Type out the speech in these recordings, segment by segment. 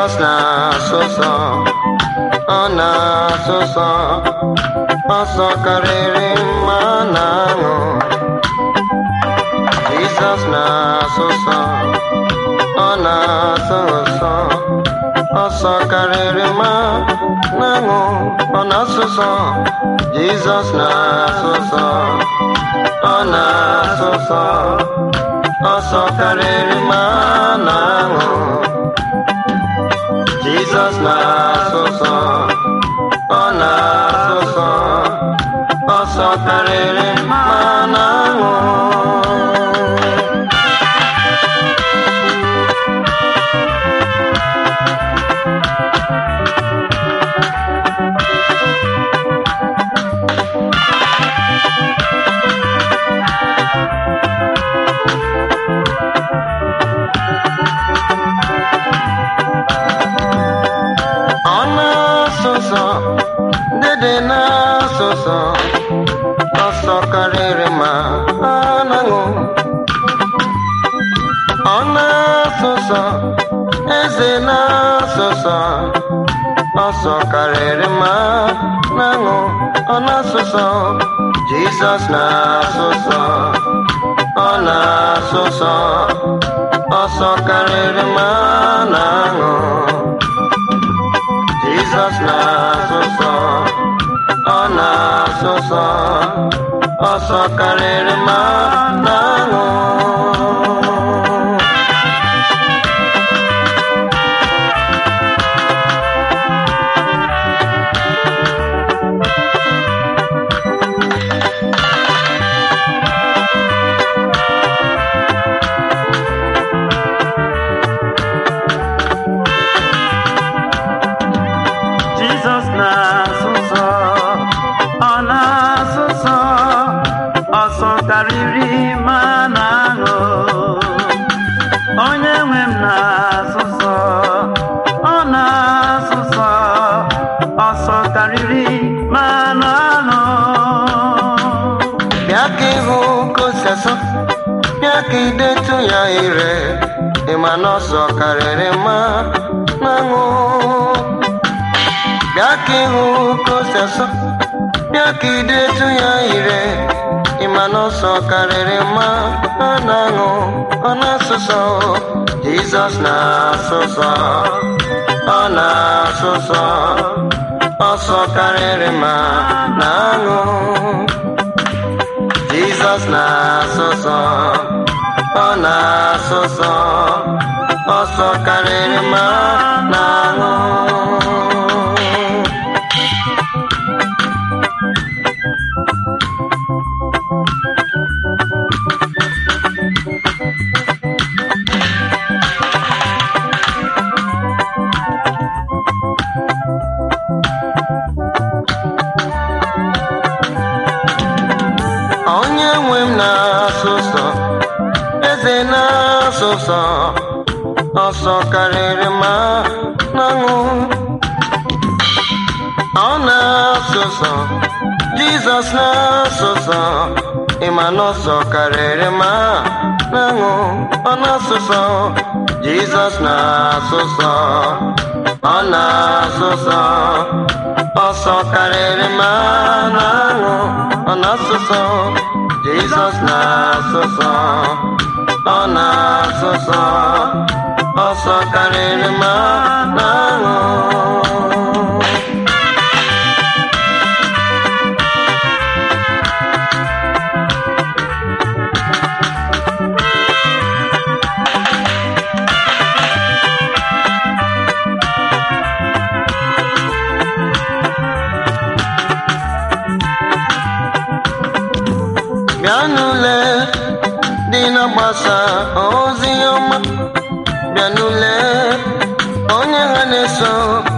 Jizọs na-asụ nsọ ọ na-asụ nsọ ọsọ karịrị mma na aṅụ Jizọs na-asụ nsọ ọ na-asụ nsọ ọsọ karịrị mma na aṅụ ọ na-asụ nsọ Jizọs na-asụ nsọ ọ na-asụ nsọ ọsọ karịrị mma na aṅụ Jizọs na-asụ nsọ ọ na-asụ nsọ ọsọ karịrị mma na aṅụ ọ na-asụ nsọ dede na-asụ nsọ ọsọ karịrị ma a na-aṅụ ọ na-asụ nsọ eze na-asụ nsọ ọsọ karịrị ma na-aṅụ ọ na-asụ nsọ Jizọs na-asụ nsọ ọ na-asụ nsọ ọsọ karịrị ma na-aṅụ Jizọs na-asụ nsọ ọ na-asụ nsọ ọsọ karịrị ma na-aṅụ Jizọs na-asụ nsọ ọ na-asụ nsọ ọsọ karịrị ma na-aṅụ onye nwe m na-asụ nsọ ọ na-asụ nsọ ọsọ karịrị ma na-aṅụ bịa ka ịhụ ka o si asọ bịa ka idetu ya ire ịma na ọsọ karịrị ma na-aṅụ bịa ka ịhụ ka o si asọ bịa ka idetu ya ire ịma na ọsọ karịrị ma a na-aṅụ ọ na-asụsọ Jizọs na-asụsọ ọ na-asụsọ ọsọ karịrị ma na-aṅụ Jizọs na-asụsọ ọ na-asụsọ ọsọ karịrị ma na-aṅụ onye nwe m na-asụ nsọ eze na-asụ nsọ ọsọ karịrị ma na-aṅụ ọ na-asụ nsọ jizọs na-asụ nsọ ịma na ọsọ karịrị ma na-aṅụ ọ na-asụ nsọ jizọs na-asụ nsọ ọ na-asụ nsọ ọsọ karịrị ma na-aṅụ ọ na-asụ nsọ jizọs na-asụ nsọ ọ na-asụ nsọ ọsọ karịrị ma na-aṅụ bịa n'ule dị na-agbasa ozi ọma bịa n'ule onye ha na-eso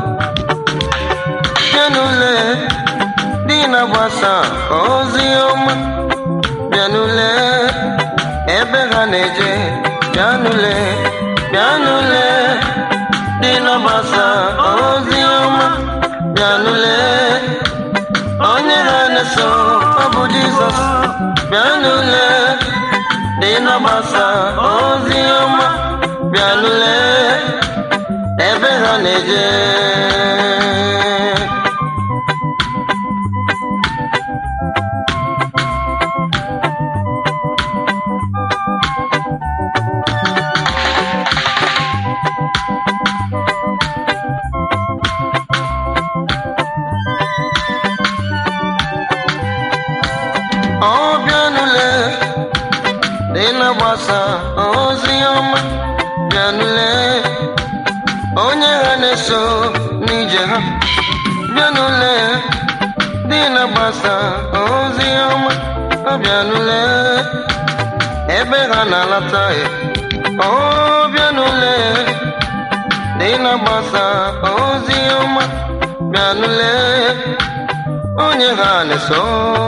bịa n'ule dị na-agbasa ozi ọma bịa n'ule ebe ha na-eje bịa n'ule bịa n'ule dị na-agbasa ozi ọma bịa n'ule onye ha na-eso ọ bụ Jizọs bịa n'ule dị na-agbasa ozi ọma bịa n'ule ebe ha na na-eje ọ bịanụle dị na-agbasa ozi ọma bịanụle onye ha na-eso n'ije ha bịanụle dị na-agbasa ozi ọma ọ bịanụle ebe ha na-alata ya ọ bịanụle dị na-agbasa ozi ọma bịanụle onye ha na-eso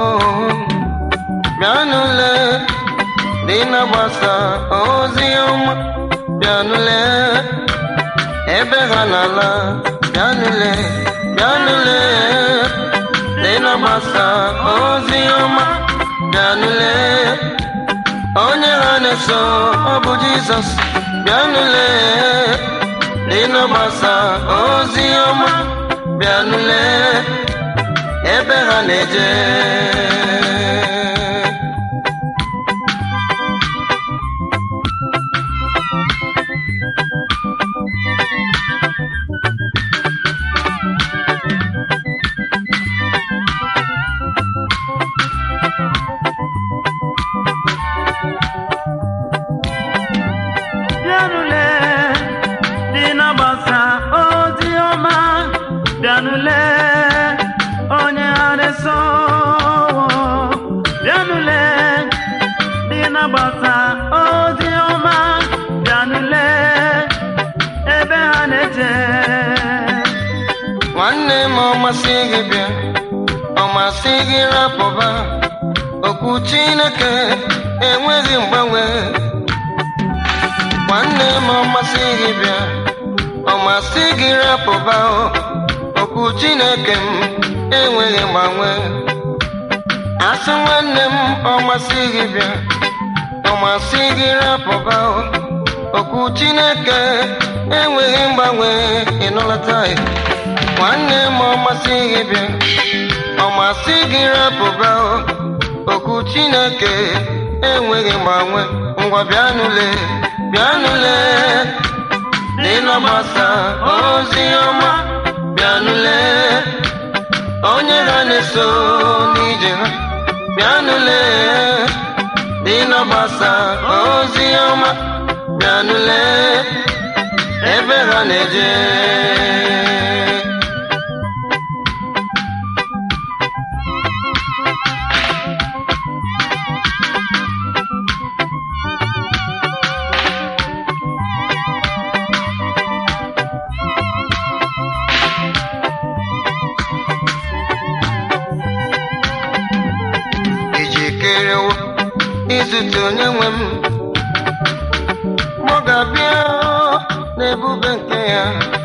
bịanụle dị na-agbasa ozi ọma bịanụle ebe ha na-ala bịanụle bịanụle dị na-agbasa ozi ọma bịanụle onye ha na-eso ọ bụ jizọs bịanụle dị na-agbasa ozi ọma bịanụle ebe ha na-eje bịanụle dị na-agbasa ozi ọma bịanụle onye ha na-eso bịanụle dị na-agbasa ozi ọma bịanụle ebe ha na-eje nwanne m ọ masị gị bịa ọ masị gị rapụba okwu chineke enweghị mgbanwe nwanne m ọ masị gị bịa ọ masị gị rapụba o, okwu chineke m enweghị mgbanwe asị nwanne m ọ masị gị bịa ọ masị gị rapụba o, okwu chineke enweghị mgbanwe ịnụlata ya nwanne m ọ masị gị bịa ọ masị gị rapụba o, okwu chineke enweghị mgbanwe ngwa bịanụle bịanụle dị na-agbasa ozi ọma bịanụle onye ha na-eso n'ije ha bịanụle dị na-agbasa ozi ọma bịanụle ebe ha na-eje ijikerewo izute onye nwe m mụ ga-abịa n'ebube nke ya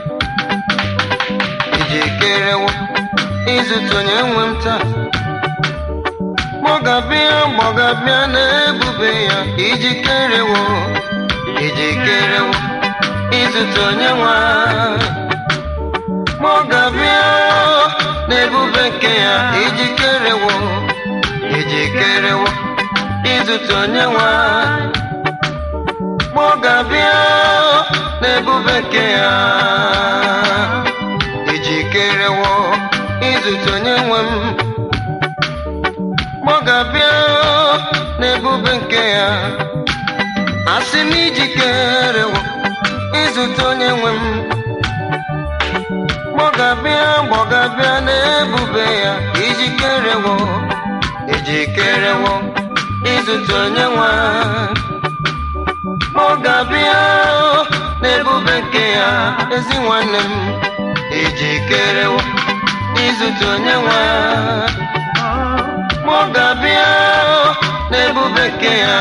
ijikerewo izute onye nwe m taa mụ ga-abịa mụ ga-abịa n'ebube ya ijikerewo ijikerewo izute onye nwe anyị. mụ ga-abịa n'ebube nke ya ijikerewo ijikerewo izute onye nwe anyị. mụ ga-abịa n'ebube nke ya ijikerewo izute onye nwe m mụ ga-abịa n'ebube nke ya asị m ijikerewo izute onye nwe m mụ ga-abịa mụ ga-abịa n'ebube ya ijikerewo ijikerewo izute onye nwe anyị. mụ ga-abịa n'ebube nke ya ezi nwanne m ijikerewo izute onye nwe anyị. mụ ga-abịa n'ebube nke ya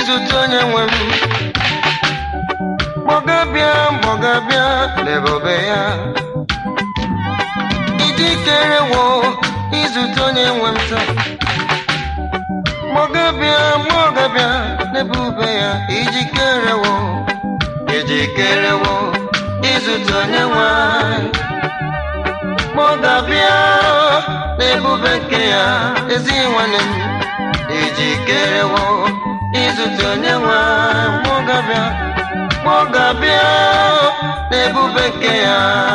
izute onye nwe m gbọgabịa gbọgabịa lebebe ya ijikerewo izute onye nwe m taa gbọgabịa gbọgabịa lebube ya ijikerewo ijikerewo izute onye nwe anyị gbọgabịa n'ebube nke ya ezi nwanne m ijikerewo izute onye nwe anyị gbọgabịa gbọgabịa n'ebube nke ya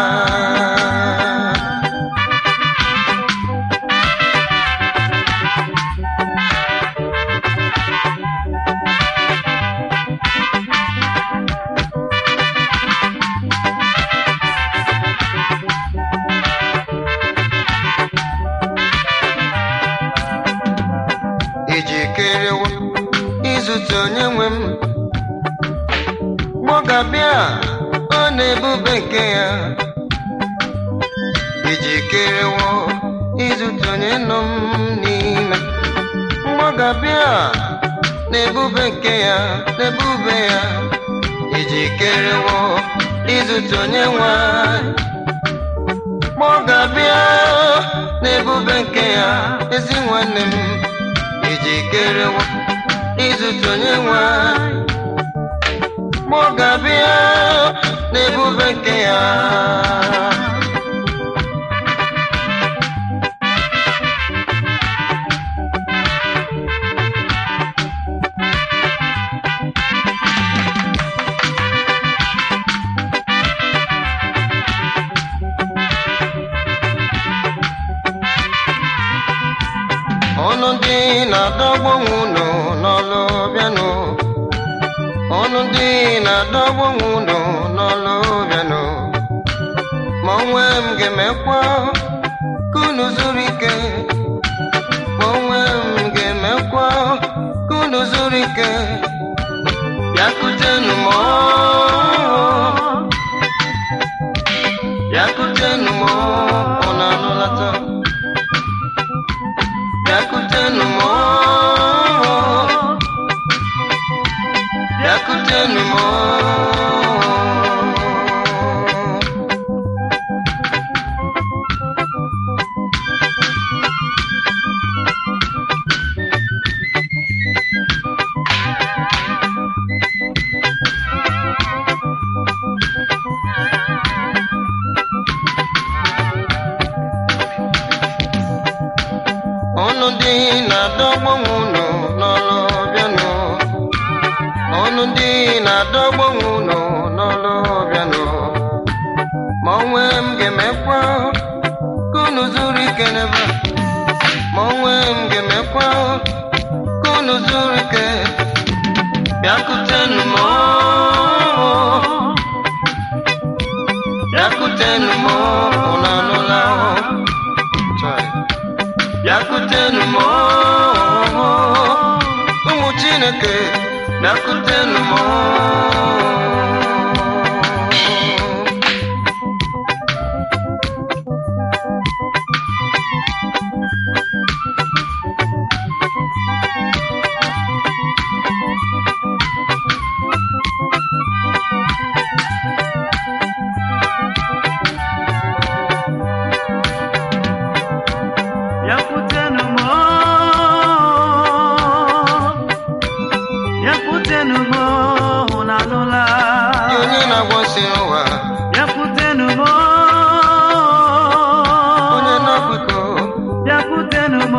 ijikerewo izute onye nwe m gbọgabịa ọ na-ebube nke ya ijikerewo izute onye nọ m n'ime mgbọgabịa na-ebube nke ya na-ebube ya ijikerewo izute onye nwe anyị. gbọgabịa na-ebube nke ya ezi nwanne m ijikerewo izute onye nwe anyị. gbọgabịa n'ebube nke ya ọnụ ndị na-adọgbu unu n'ọlụ bịanụ ọnụ ndị na-adọgbu unu n'ọlụ bịanụ ma onwe m ga-emekwa ka unu zuru ike ma onwe m ga-emekwa ka unu zuru ike bịakutenu m bịakutenu m unu anụlata bịakutenu m bịakutenu m ọnụ ndị na-adọgbu unu n'ọlụ bịanụ ọnụ ndị na-adọgbu unu n'ọlụ bịanụ ma onwe m ga-emekwa ka unu zuru ike n'ebe a. ma onwe m ga-emekwa ka unu zuru ike bịakutenu m bịakutenu m unu anụla Chai. bịakutenu m ụmụ chineke bịakutenu m Bịakwutenụ m bịakwutenụ m unu anụla Gị onye na-agwọsị ụwa bịakwutenụ m onye na-akwụkọ bịakwutenụ m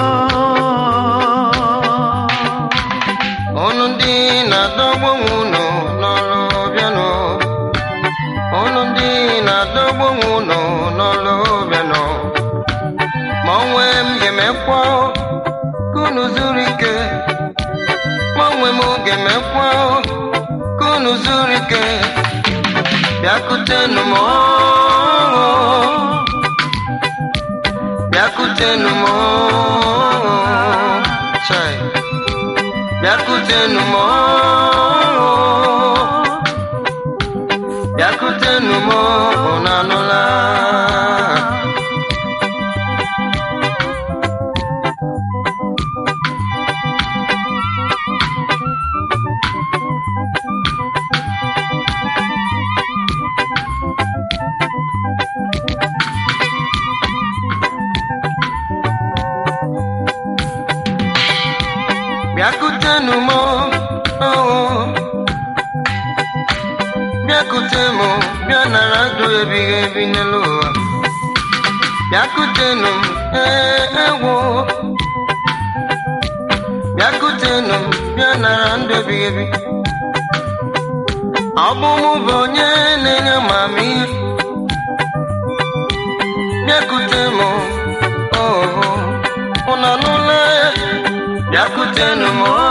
ọnụ ndị na-adọgbu unu n'ọlụ bịanụ ọnụ ndị na-adọgbu unu n'ọlụ bịanụ ma onwe m ga-emekwa ka unu zuru ike ma onwe m ga-emekwa ka unu zuru ike bịakutenu m bịakutenu m chai bịakutenu m bịakutenu m unu anụla bịakutenu m oh. bịakute m bịa nara ndụ ebighị ebi n'elu ụwa bịakutenu m ee egwu bịakutenu m bịa nara ndụ ebighị ebi ọ bụ mụ bụ onye na-enye amamihe bịakute m oho ụnọ n'ụlọ ya bịakutenu m oh.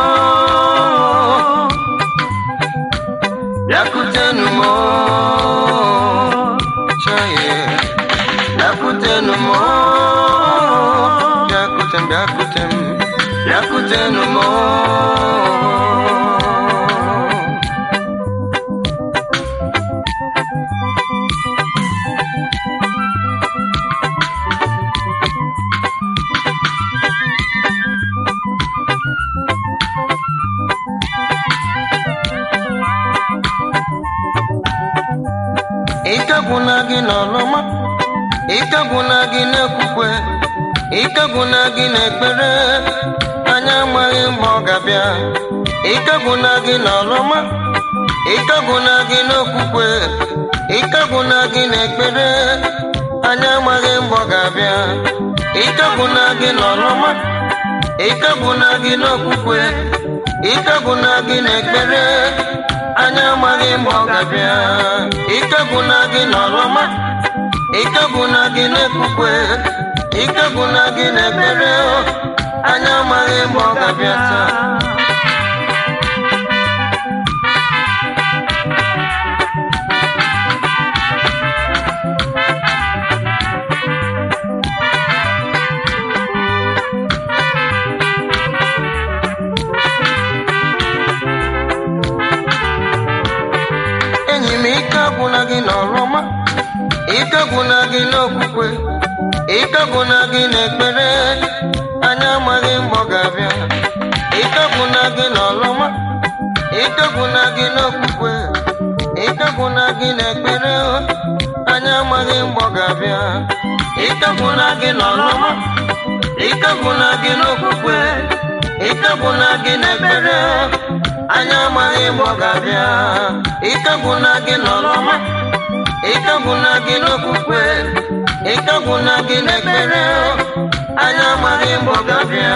bịakutenu m oh. chaye bịakutenu m oh. bịakute m bịakute m bịakutenu m oh. ike gwụna gị n'ọlụma ike gwụna gị n'ekwukwe ike gwụna gị n'ekpere anya amaghị mgbe ọ ga-abịa ike gwụna gị n'ọlụma ike gwụna gị n'okwukwe ike gwụna gị n'ekpere anya amaghị mgbe ọ ga-abịa ike gwụna gị n'ọlụma ike gwụna gị n'okwukwe ike gwụna gị n'ekpere anya amaghị mgbe ọ ga-abịa ike gwụna gị n'ọlụma ike gwụna gị n'ekwukwe ike gwụna gị n'ekpere anya amaghị mgbe ọ ga-abịa taa enyi m ike gwụna gị n'ọlụma ike gwụna gị n'okwukwe ike gwụna gị n'ekpere anya amaghị mgbe ọ ga-abịa ike gwụna gị n'ọlụma ike gwụna gị n'okwukwe ike gwụna gị n'ekpere anya amaghị mgbe ọ ga-abịa ike gwụna gị n'ọlụma ike gwụna gị n'okwukwe ike gwụna gị n'ekpere anya amaghị mgbe ọ ga-abịa ike gwụna gị n'ọlụma ike gwụna gị n'okwukwe ike gwụna gị n'ekpere anya amaghị mgbe ọ ga-abịa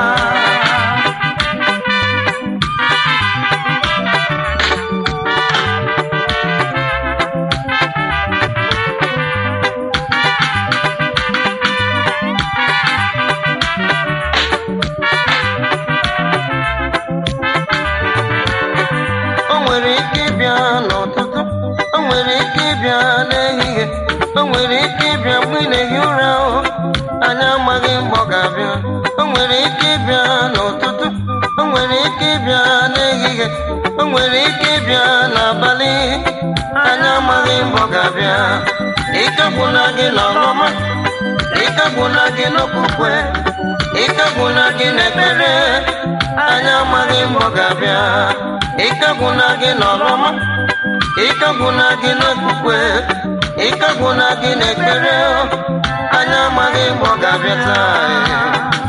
o nwere ike ịbịa n'ụtụtụ o nwere ike ịbịa n'ehihie o nwere ike ịbịa mgbe ị na-ehi ụra o anya amaghị mgbe ọ ga-abịa o nwere ike ịbịa n'ụtụtụ o nwere ike ịbịa n'ehihie o nwere ike ịbịa n'abalị anya amaghị mgbe ọ ga-abịa ike gwụna gị n'ọlụma ike gwụna gị n'okwukwe ike gwụna gị n'ekpere anya amaghị mgbe ọ ga-abịa ike gwụna gị n'ọlụma ike gwụna gị n'okwukwe ike gwụna gị n'ekpere anya amaghị mgbe ọ ga-abịa taa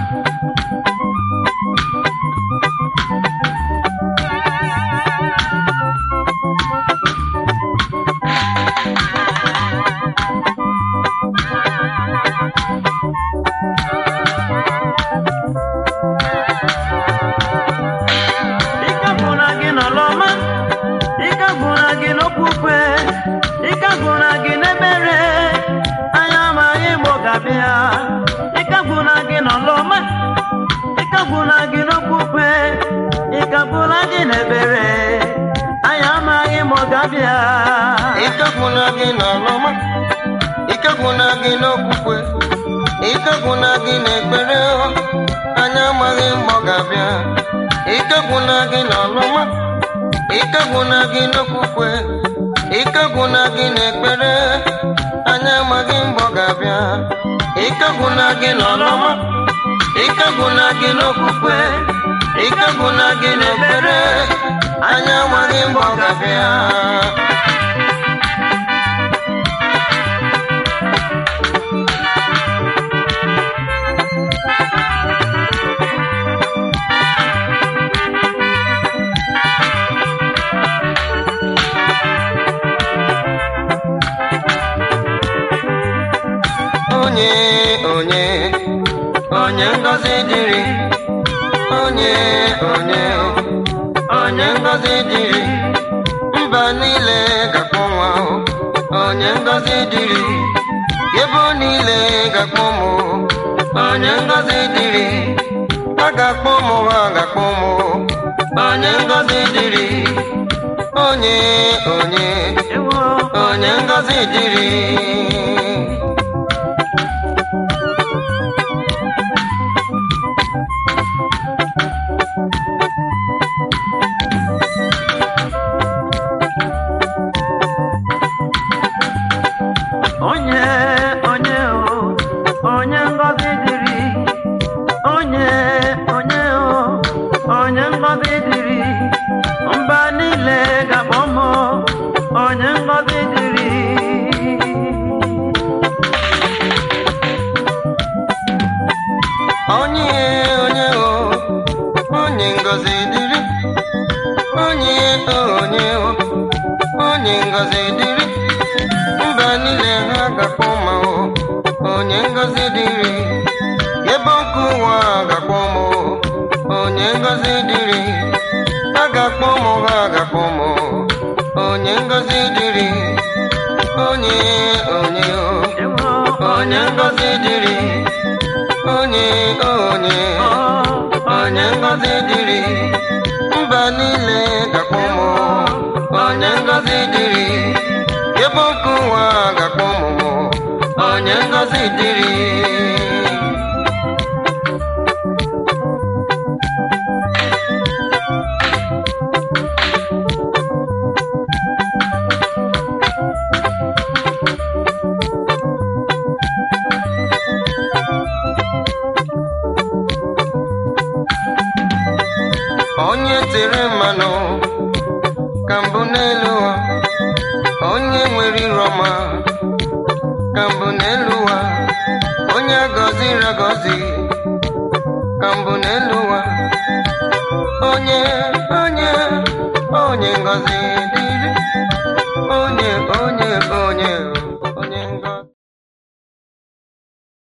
Ike gwụna gị n'ọlụma, ike gwụna gị n'okwukwe, ike gwụna gị n'ekpere, anya amaghị mgbe ọ ga-abịa. Ike gwụna gị n'ọlụma, ike gwụna gị n'okwukwe, ike gwụna gị n'ekpere, anya amaghị mgbe ọ ga-abịa. ike gwụna gị n'ọlụma ike gwụna gị n'okwukwe ike gwụna gị n'ekpere anya amaghị mgbe ọ ga-abịa ike gwụna gị n'ọlụma ike gwụna gị n'okwukwe ike gwụna gị n'ekpere anya amaghị mgbe ọ ga-abịa ike gwụna gị n'ọlụma ike gwụna gị n'okwukwe ike gwụna gị n'ekpere anya amaghị mgbe ọ ga-abịa onye onye onye ngọzi dịrị onye onye onye ngọzi dịrị mba niile ga-akpọ nwa onye ngọzi dịrị ebo niile ga-akpọ mụ onye ngọzi dịrị a ga-akpọ mụ ha ga-akpọ mụ onye ngọzi dịrị onye onye ewo onye ngọzi dịrị onye onye o onye ngọzi dịrị onye onye o onye ngọzi dịrị mba niile ga-akpọ m onye ngọzi dịrị onye onye o onye ngọzi dịrị onye onye o onye ngọzi dịrị mba niile ha ga-akpọ ma o onye ngọzi dịrị ebe ọkụ ụwa ga-akpọ m o onye ngọzi dịrị a ga-akpọ m ha ga-akpọ m o onye ngọzi dịrị onye onye o ewo onye ngọzi dịrị onye onye onye ngọzi dịrị mba niile ga-akpọ m onye ngọzi dịrị ebe ọkụ ụwa ga-akpọ m onye ngọzi dịrị onye tere mmanụ ka mbụ n'elu ụwa onye nwere iru ọma ka mbụ n'elu ụwa onye agọziri agọzi ka mbụ n'elu ụwa onye onye onye ngọzi dịrị onye onye onye